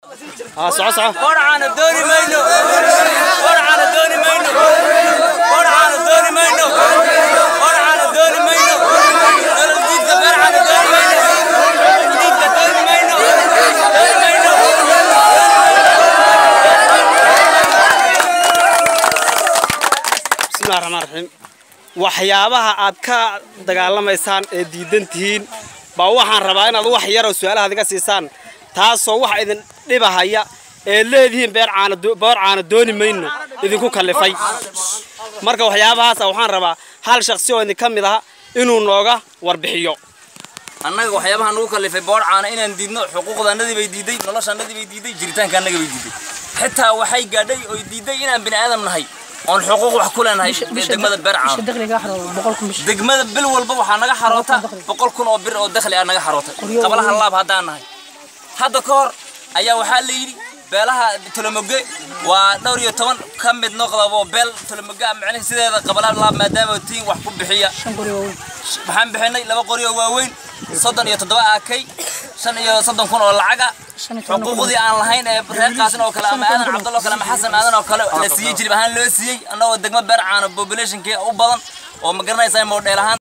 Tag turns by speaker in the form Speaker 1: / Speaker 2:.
Speaker 1: ها soco soco
Speaker 2: qorcaana dooni mayno qorcaana dooni mayno qorcaana dooni mayno qorcaana dooni mayno nolol diidka qorcaana dooni mayno diidka dooni mayno dooni mayno
Speaker 1: bismillahi raxmaan raxiim waxyaabaha aad ka dagaalamaysaan ee diidan tihiin baa waxaan rabaa inaad wax yaroo su-aalahaad iga siisaan taasoo wax idin dhibahaya ee leedihiin beer caana do- boor caana dooni mayno idinku kallifay marka waxyaabahaasa waxaan rabaa hal shaksi oo idin ka mid aha inuu nooga warbixiyo
Speaker 2: annaga waxyaabaha nagu kallifay boodcaana inaan diidno xuquuqdaannadii bay diiday noloshaannadii bay diiday jiritaanka annaga bay diiday xitaa waxay gaadhay oy diiday inaan bini aadam nahay oon xuquuq wax ku leenahay degmada beercaana degmada bil walba waxaa naga xaroota boqol kun oo bir oo dakhli ah naga xaroota qablaha laab haddaan nahay hadda ka hor ayaa waxaa la yidhi beelaha tolomoge waa dhowr iyo toban ka mid noqdaba oo beel tolomoge ah macnaha sideeda qablaha laab maadaama tiin wax ku bixiya waxaan bixinay laba qori oo waaweyn soddon iyo toddoba akay shan iyo soddon kun oo lacaga xuquuqdii aan lahayn ee reerkaasin oo kale ama aadan cabdallo kale ama xasan aadan oo kale la siiyey jilib ahaan loo siiyey annagoo degmo beer caana populationkii u badan oo ma garanaysaa modheel ahaan